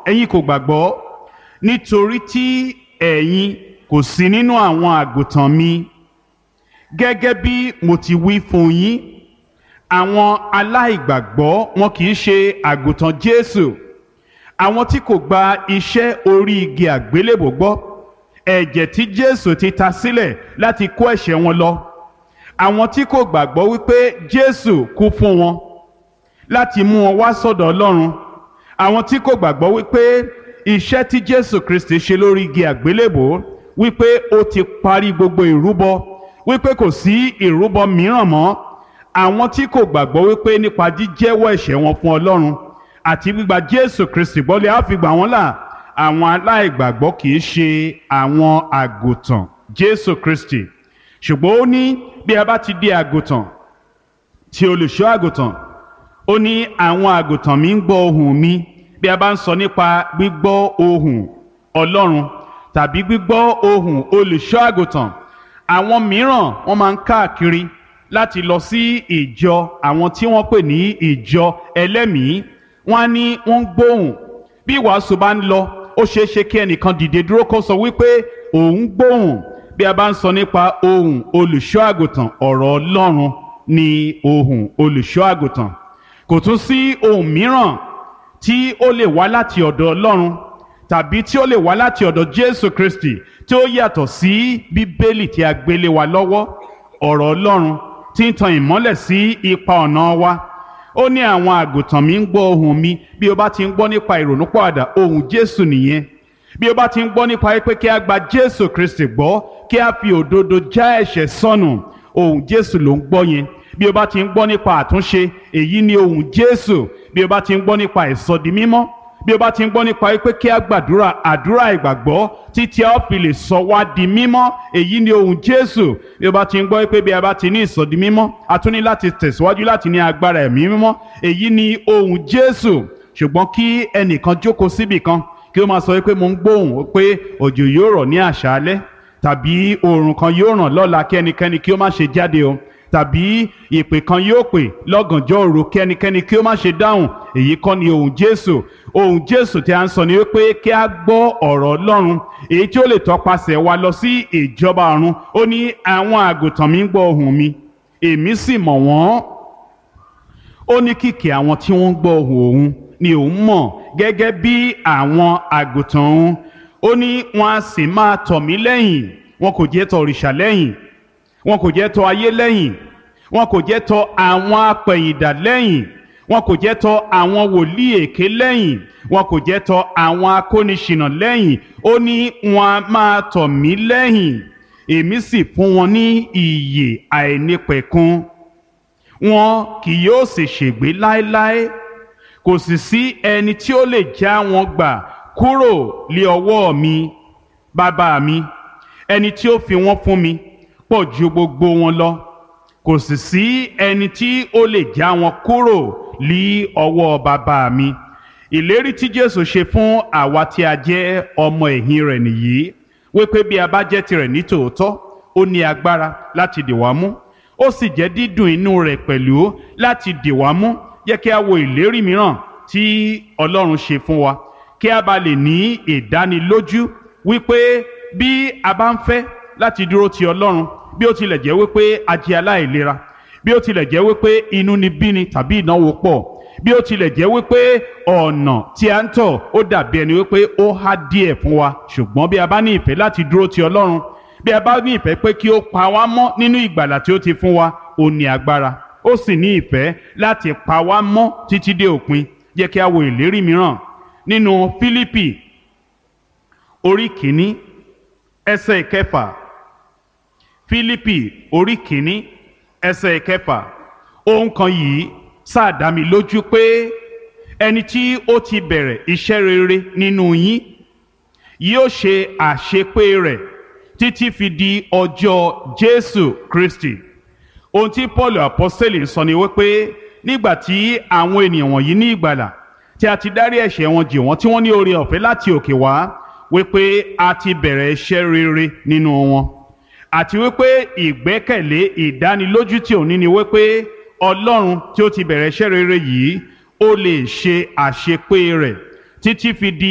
ẹ̀yin kò gbàgbọ́ nítorí tí ẹ̀yin kò sí nínú àwọn àgùntàn mi gẹ́gẹ́ bí mo ti wí fún yín àwọn aláìgbàgbọ́ wọn kì í ṣe àgùntàn Jésù àwọn tí kò gba iṣẹ́ orí igi àgbélébò gbọ́ ẹ̀jẹ̀ tí Jésù ti ta sílẹ̀ láti kó ẹ̀ṣẹ̀ wọn lọ àwọn tí kò gbàgbọ́ wípé Jésù kú fún wọn láti mú wọn wá sọ́dọ̀ Ọlọ́run àwọn tí kò gbàgbọ́ wípé iṣẹ́ tí Jésù Kristi ṣe lórí igi àgbélébò wípé ó ti parí gbogbo ìrúbọ wípé kò sí ìrúbọ mìíràn mọ́ àwọn tí kò gbàgbọ́ wípé nípa jíjẹ́wọ́ ẹ̀ṣẹ̀ wọn fún Ọlọ́run àti gbígba Jésù Kristi gbọ́lé á fi gbà wọ́n là àwọn aláìgbàgbọ́ kì í ṣe àwọn àgùntàn Jésù Kristi ṣùgbọ́n ó ní bí a bá ti di àgùntàn tí olùṣọ́ àgùntàn ó ní àwọn àgùntàn mi ń gbọ́ ohùn mi bí a bá ń sọ nípa gbígbọ́ ohùn Ọlọ́run tàbí gbígbọ́ ohùn olùṣọ́ àgùntàn àwọn mìíràn wọ́n máa ń káàkiri láti lọ sí ìjọ àwọn tí wọ́n pè ní ìjọ ẹlẹ́mìí wọ́n á ní wọ́n ń gbóhùn bí ìwàásù bá ń lọ ó ṣeé ṣe kí ẹnìkan dìde dúró kó sọ wípé òun gbóhùn bí a bá ń sọ nípa ohùn olùṣọ́ àgùntàn ọ̀rọ̀ Ọlọ́run ni ohùn olùṣọ́ àgùntàn kò tún sí ohùn mìíràn tí ó lè wá láti ọ̀dọ̀ Ọlọ́run tàbí tí ó lè wá láti ọ̀dọ̀ Jésù Kristi tí ó yàtọ̀ sí Bíbélì tí a gbélé wa lọ́wọ́ ọ̀rọ̀ Ọlọ́run tí ń tan ìmọ́lẹ̀ sí ipa ọ̀nà wa ó ní àwọn àgùntàn mi ń gbọ́ ohùn mi bí o bá ti ń gbọ́ nípa ìrònúpọ̀àdà ohùn Jésù nìyẹn bí o bá ti ń gbọ́ nípa pé kí a gba Jésù Kristi gbọ́ kí a fi òdodo já ẹ̀ṣẹ̀ sọnù ohùn Jésù ló ń gbọ́ yẹn bí o bá ti ń gbọ́ nípa àtúnṣe èyí ni ohùn Jésù bí o bá ti ń gbọ́ nípa ìsọdi mímọ́ bí o bá ti ń gbọ́ nípa pé kí a gbàdúrà àdúrà ìgbàgbọ́ títí a ó fi lè sọ wá di mímọ́ èyí ni ohùn Jésù bí o bá ti ń gbọ́ pé bí a bá ti ní ìsọdi mímọ́ a tún ní láti tẹ̀síwájú láti ní agbára ẹ̀mí mímọ́ èyí ni ohùn Jésù ṣùgbọ́n kí ẹnìkan jókòó síbì kan kí ó máa sọ pé mo ń gbóhùn pé òjò yóò rọ̀ ní àṣálẹ́ tàbí oòrùn kan yóò ràn lọ́la kí ẹnikẹ́ni kí ó má ṣe jáde o tàbí ìpè kan yóò pè lọ́gànjọ́ òru kí ẹnikẹ́ni kí ó má ṣe dáhùn èyí kọ́ ni ohùn Jésù ohùn Jésù tí a ń sọ ni wípé kí a gbọ́ ọ̀rọ̀ Ọlọ́run èyí tí ó lè tọpasẹ̀ wa lọ sí ìjọba ọ̀run ó ní àwọn àgùntàn mi ń gbọ́ ohùn mi èmi sì mọ̀ wọ́n ó ní kìkì àwọn tí wọ́n ń gbọ́ ohùn òun ni òun mọ̀ gẹ́gẹ́ bí àwọn àgùntàn òun ó ní wọn a sì máa tọ̀ mí lẹ́yìn wọn kò jẹ́ tọ̀ òrìṣà lẹ́yìn wọn kò jẹ́ tọ̀ ayé lẹ́yìn wọn kò jẹ́ tọ̀ àwọn apẹ̀yìndà lẹ́yìn wọn kò jẹ́ tọ̀ àwọn wòlíì èké lẹ́yìn wọn kò jẹ́ tọ̀ àwọn akóniṣìnà lẹ́yìn ó ní wọn a máa tọ̀ mí lẹ́yìn èmi sì fún wọn ní ìyè àìnípẹ̀kun wọn kì yóò sì ṣègbé láéláé kò sì sí ẹni tí ó lè já wọn gbà kúrò lé ọwọ́ mi bàbá mi ẹni tí ó fi wọ́n fún mi pọ̀ ju gbogbo wọn lọ kò sì sí ẹni tí ó lè já wọn kúrò lí ọwọ́ bàbá mi ìlérí tí Jésù ṣe fún àwa tí a jẹ́ ọmọ ẹ̀yìn rẹ̀ nìyí wípé bí a bá jẹ́ tirẹ̀ ní tòótọ́ ó ní agbára láti dì wá mú ó sì jẹ́ dídùn inú rẹ̀ pẹ̀lú láti dì wá mú yẹ kí a wo ìlérí mìíràn tí Ọlọ́run ṣe fún wa kí a bá lè ní ìdánilójú wípé bí a bá ń fẹ́ láti dúró ti Ọlọ́run bí ó tilẹ̀ jẹ́ wípé a jẹ́ aláìlera bí ó tilẹ̀ jẹ́ wípé inú ni bíni tàbí ìnáwó pọ̀ bí ó tilẹ̀ jẹ́ wípé ọ̀nà tí a ń tọ̀ ó dàbí ẹni wípé ó há díẹ̀ fún wa ṣùgbọ́n bí a bá ní ìfẹ́ láti dúró ti Ọlọ́run bí a bá ní ìfẹ́ pé kí ó pa wá mọ́ nínú ìgbàlà tí ó ti fún wa ó ní agbára ó sì ní ìfẹ́ láti pa wá mọ́ títí dé òpin jẹ́ kí a wo ìlérí mìíràn nínú Fílípì orí kìíní ẹsẹ̀ ìkẹfà Fílípì orí kìíní ẹsẹ̀ ìkẹfà ohun kan yìí sáà dá mi lójú pé ẹni tí ó ti bẹ̀rẹ̀ iṣẹ́ rere nínú yín yóò ṣe àṣepé rẹ̀ títí fi di ọjọ́ Jésù Kristi ohun tí Paul apostoli sọ ni wípé nígbà tí àwọn ènìyàn wọ̀nyí ní ìgbàlà tí a ti dárí ẹ̀ṣẹ̀ wọn jì wọ́n tí wọ́n ní oore ọ̀fẹ́ láti òkè wá wípé a ti bẹ̀rẹ̀ iṣẹ́ rere nínú wọn àti wípé ìgbẹ́kẹ̀lé ìdánilójú tí òní ni wípé Ọlọ́run tí ó ti bẹ̀rẹ̀ iṣẹ́ rere yìí ó lè ṣe àṣepé rẹ̀ títí fi di